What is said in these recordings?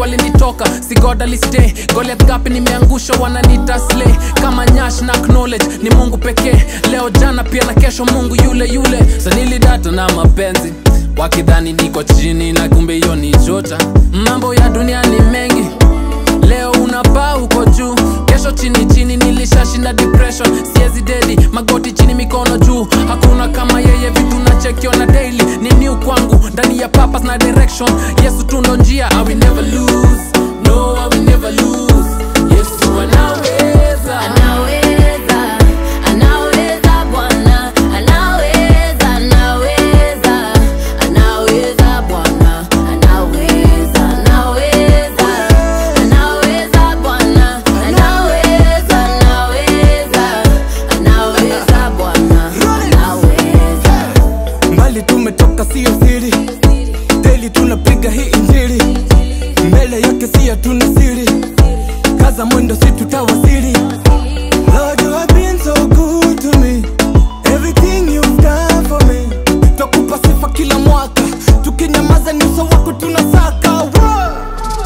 walinitoka sigodaliste goliath gapi nimeangusha wananita slay kama nyash na knowledge ni mungu pekee leo jana pia na kesho mungu yule yule sanilidata na mapenzi wakidhani niko chini na kumbe hiyo ni chota mambo ya dunia ni mengi leo unapaa uko juu kesho chini chini nilishashinda depression siezi dedi magoti chini mikono juu hakuna kama yeye vitu nachekiona daily ni new kwangu ndani ya papas na direction yesu tundo njia I will never lose no I will never lose yesu anaweza Anaweza, anaweza Bwana, anaweza, anaweza, anaweza Bwana, anaweza, anaweza, anaweza Bwana, anaweza, anaweza, anaweza Bwana, anaweza. mbali tumetoka sio siri deli tunapiga hii injili mbele yake sia tuna siri kaza mwendo si tutawasili Lord, you have been so good to me. Everything you've done for me. Twakupa sifa kila mwaka tukinyamaza ni uso wako tunasaka Whoa!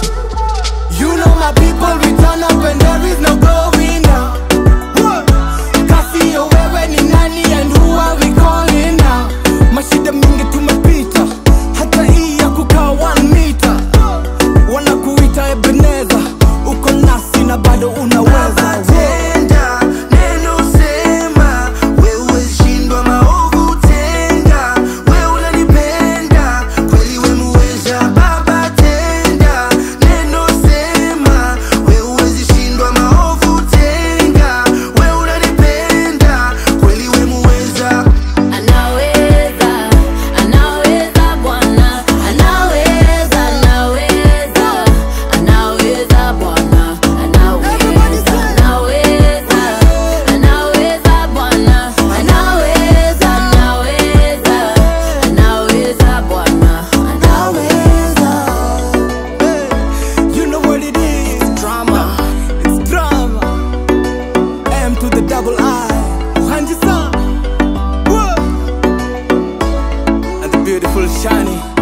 You know my people return up and there is no going down Whoa! kasi ya wewe ni nani and who are we calling now mashida mingi tumepita hata hii ya kukaa one meter wanakuita ebeneza uko nasi na bado unaweza tenda neno sema wewe shindwa maovu tenda wewe unanipenda kweli we muweza baba tenda neno sema wewe shindwa maovu tenda wewe unanipenda kweli we muweza Anaweza, anaweza Bwana, anaweza, anaweza, anaweza Bwana, anaweza, anaweza, anaweza Bwana, anaweza, anaweza, anaweza Bwana, anaweza. You know what it is drama it's drama M to the double I Uhanji Sam Whoa. and the beautiful Shani